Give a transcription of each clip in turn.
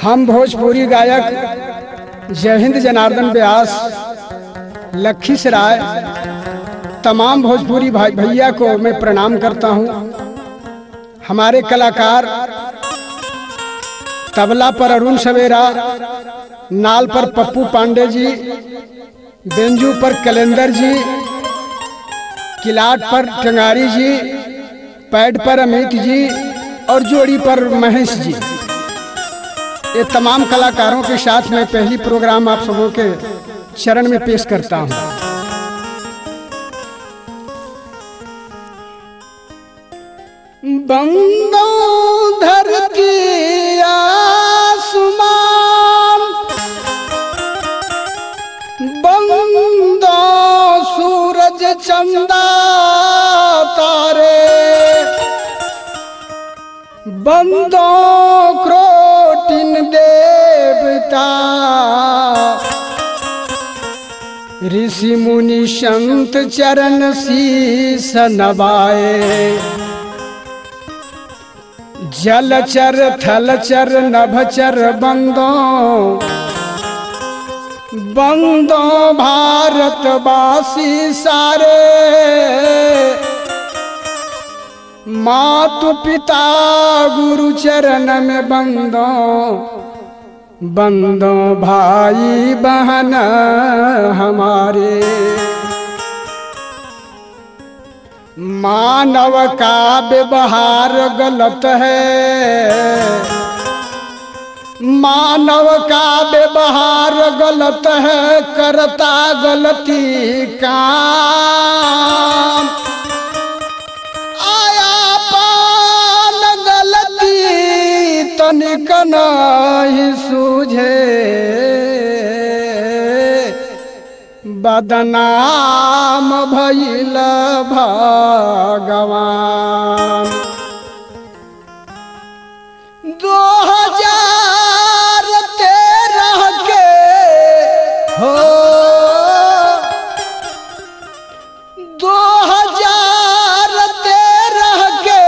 हम भोजपुरी गायक जय हिंद जनार्दन व्यास लखीसराय तमाम भोजपुरी भाई भैया को मैं प्रणाम करता हूँ हमारे कलाकार तबला पर अरुण सवेरा नाल पर पप्पू पांडे जी बेंजू पर कैलेंडर जी किलाट पर टंगारी जी पैड पर अमित जी और जोड़ी पर महेश जी ये तमाम कलाकारों के साथ मैं पहली प्रोग्राम आप सबों के चरण में पेश करता हूँ बंदो धरती आसमान बंदो सूरज चंदा तारे बंदो क्रोटिन देवता ऋषि मुनि संत चरण शीस नवाए जलचर थलचर नभचर बंदो बंदो भारतवासी सारे मातु पिता गुरु चरण में बंदो बंदो भाई बहन हमारे मानव का व्यवहार गलत है मानव का व्यवहार गलत है करता गलती काम आया पान गलती तनिक नहीं सूझे बदनाम भैल भगवान दो हजार तेरह के हो दो हजार तेरह के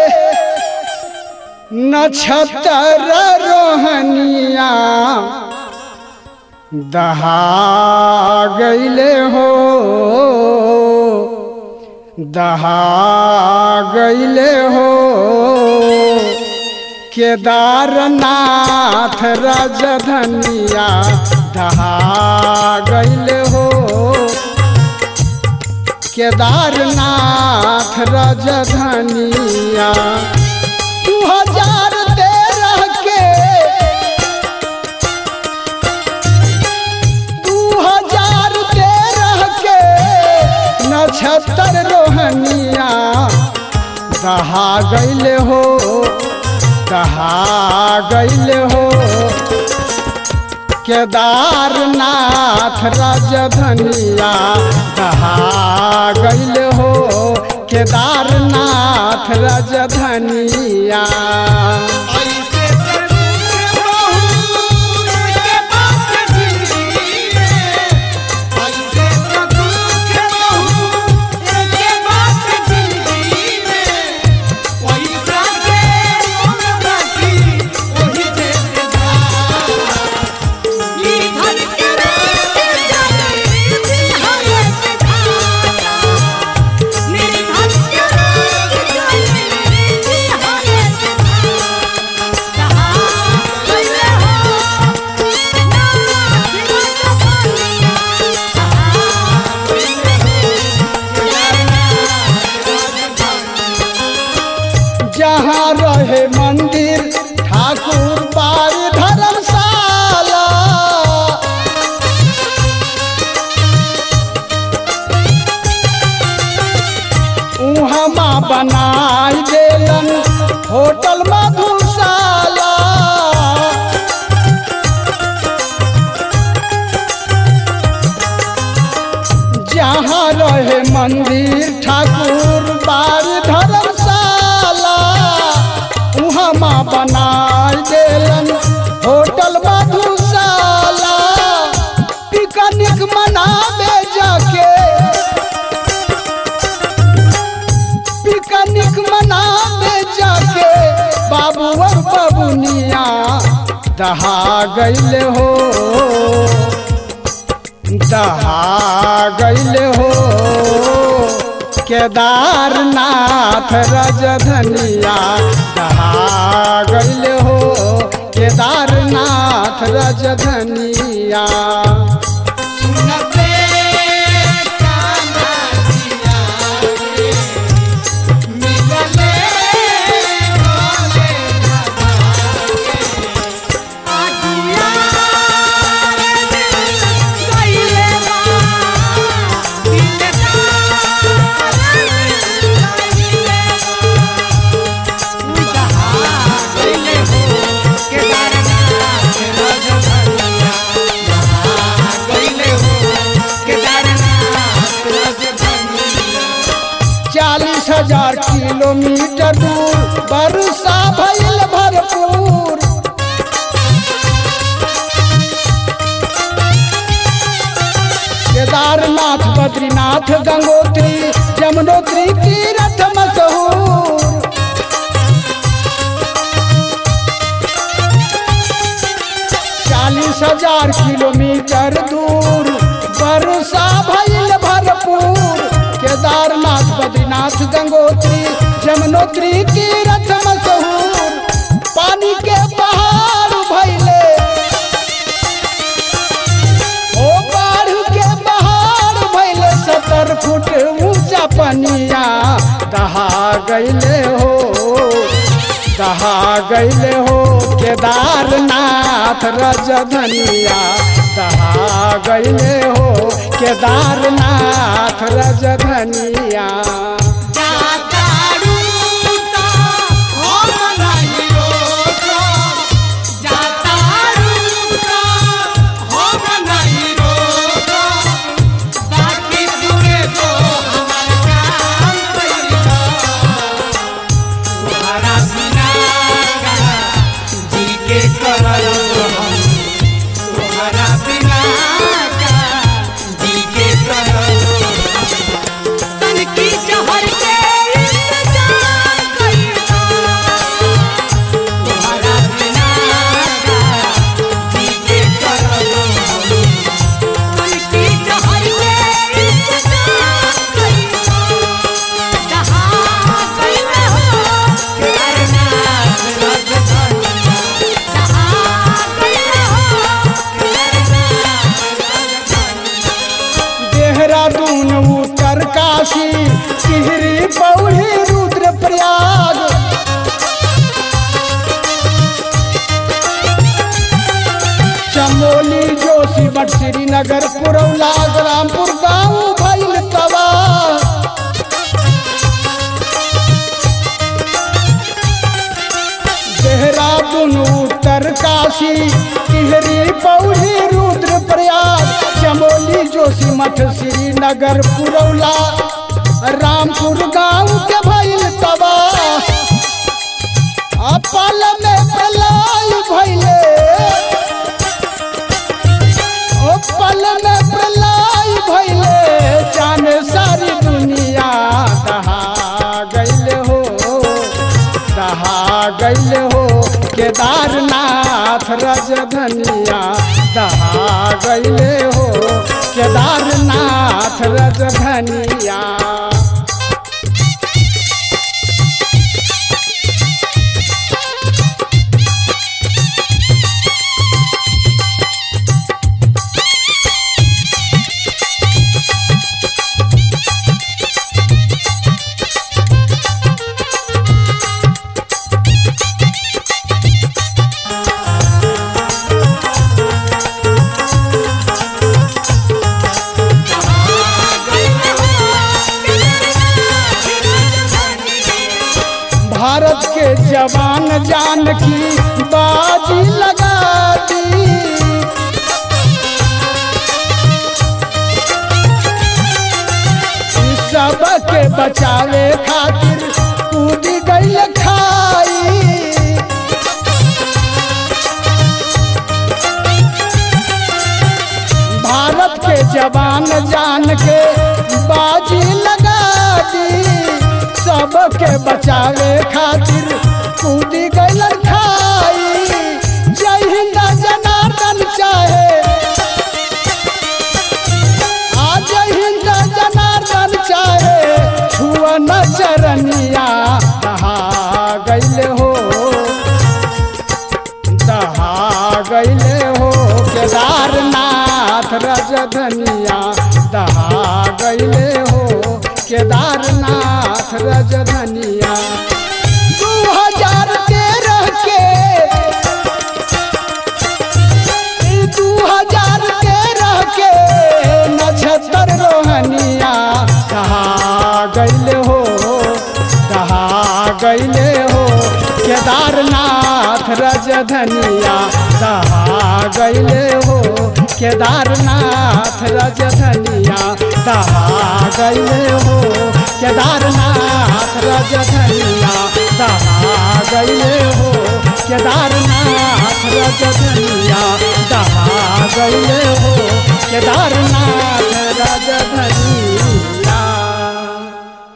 नक्षत्र रोहनिया दहा गईले हो दहा गईले हो केदारनाथ राजधनिया दहा गईले हो केदारनाथ राजधनिया दू हजार तेरह के दू हजार तेरह के नक्षत्र रोहनिया दहा गईले हो दहा गईले हो केदारनाथ राजधनिया दहा गईले हो केदारनाथ राजधनिया ऐसे जरूर बहुत के बात जिंदगी में ऐसे तो दुख बहुत के बात जिंदगी में पैसा के मोल बाकी वही जैसे जा ये धन के रात जाने बिहार से धारा मेरे धन के रात जाने बिहार से धारा कहा गए हो ना जीवन पानिया जहाँ रहे मंदिर ठाकुर बाड़ी धर्मशाला उहाँ माँ बनाई देलन होटल मधुशाला जहाँ रहे मंदिर ठाकुर बाड़ी धर्मशाला उहाँ माँ बनाई देलन होटल मधुशाला पिकनिक मनावे जाके पिकनिक मनावे जाके बाबू और बबुनिया दहा गैले हो दहा गैले हो केदारनाथ रजधनिया दहा गैले हो केदारनाथ रजधनिया सुनते काना जिया रे, मिलले भोले बाबा के। आदिया रे गइले बा दिलदार गइले गइले हो केदारनाथ रजधनिया यहाँ गइले हो केदारनाथ रजधनिया चालीस हजार किलोमीटर दूर वर्षा भइल भरपूर केदारनाथ बद्रीनाथ गंगोत्री यमुनोत्री तीर्थ मशहूर चालीस हजार किलोमीटर दूर वर्षा भइल भरपूर केदारनाथ बद्रीनाथ गंगोत्री यमुनोत्री तीर्थ मशहूर पानी के पहाड़ भइले ओ बाढ़ के पहाड़ भइले सत्तर फुट ऊंचा पनिया दहा गइले हो दहा गइले हो केदारनाथ रजधनिया दहा गइले हो केदारनाथ रजधनिया जातारू ता हम नहीं रोको जातारू ता हम नहीं रोको बाकी दूरे तो हमार काम कइला तुम्हारा बिना का जी के करल हम तुम्हारा बिना का जी के करल तन की जहर के इंतजार कइला तुम्हारा बिना का जी के करल तन की जहर के इंतजार कइला जहां गइले हो केदारनाथ रजधनिया जहां गइले हो देहरादून उत्तर काशी टिहरी पौड़ी रुद्र प्रयाग चमोली जोशीमठ श्रीनगर पुरौला रामपुर गाँव भैल तबाह देहरादून उत्तर काशी टिहरी पौड़ी रुद्र प्रयाग चमोली जोशीमठ श्रीनगर पुरौला रामपुर गाँव के भैल तबाह अपल में प्रलय भैले ओ पल में प्रलय भैले जान सारी दुनिया दहा गैले हो दहा गैले हो केदारनाथ रजधनिया दहा गैले हो केदारनाथ रजधनिया भारत के जवान जान की बाजी लगा दी ई सबके बचावे खातिर कूद गई खाई भारत के जवान जान के बाजी लगा दी सबके बचावे खातिर कूद गई खाई जय हिंद चरनिया दहा गैले हो दहा गैले हो केदारनाथ रजधनिया दहा गैले हो केदारनाथ रजधनिया दू हजार तेरह के दू हजार तेरह के नक्षत्र रोहनिया दहा गैले हो दहा गैले हो केदारनाथ रजधनिया दहा गैले हो केदारनाथ रजधनिया दहा गैले हो केदारनाथ रजधनिया दहा गैले हो केदारनाथ रजधनिया दहा गैले हो केदारनाथ